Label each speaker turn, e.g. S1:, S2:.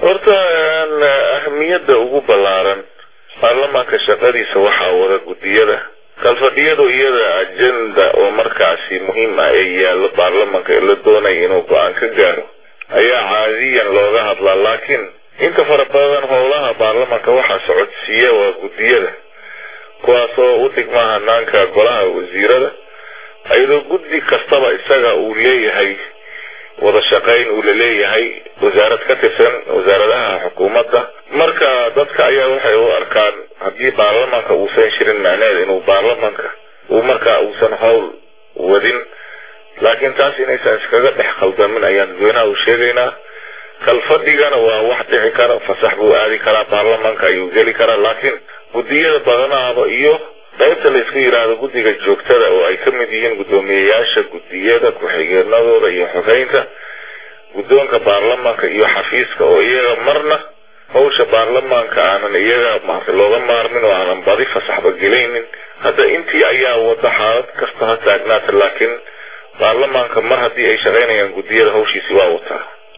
S1: horta ahamiyadda ugu ballaaran baarlamaanka shaqadiisa waxaa wada guddiyada kalfadhiyadu iyada ajenda oo markaasi muhiim ah ee yaallo baarlamanka ee la doonaya inuu go-aan ka gaaro ayaa caadiyan looga hadlaa laakiin inta fara badan howlaha baarlamanka waxaa socodsiiya waa guddiyada kuwaas oo u dhigma hanaanka golaha wasiirada iyadoo guddi kastaba isaga uu leeyahay wada shaqayn uu laleeyahay wasaarad ka tirsan wasaaradaha xukuumadda marka dadka ayaa waxay u arkaan haddii baarlamanka uusan shirin macneheed inuu baarlamanka uu markaa uusan howl wadin laakiin taas inaysan iskaga dhex qaldamin ayaan dadweynaha u sheegaynaa kalfadhigana waa wax dhici kara fasax buu aadi karaa baarlamanka ayuu geli karaa laakiin guddiyada badanaaba iyo qaybta la isku yidhaahdo guddiga joogtada oo ay ka mid yihiin guddoomiyeyaasha guddiyada ku-xigeenadooda iyo xogeynta guddoonka baarlamanka iyo xafiiska oo iyaga marna hawsha baarlamaanka aanan iyaga maarta looga maarmin oo aanan badi fasaxba gelaynin hadda intii ayaa wada xaalad kasta ha taagnaata laakiin baarlamaanka mar haddii ay shaqaynayaan guddiyada hawshiisi waa wataa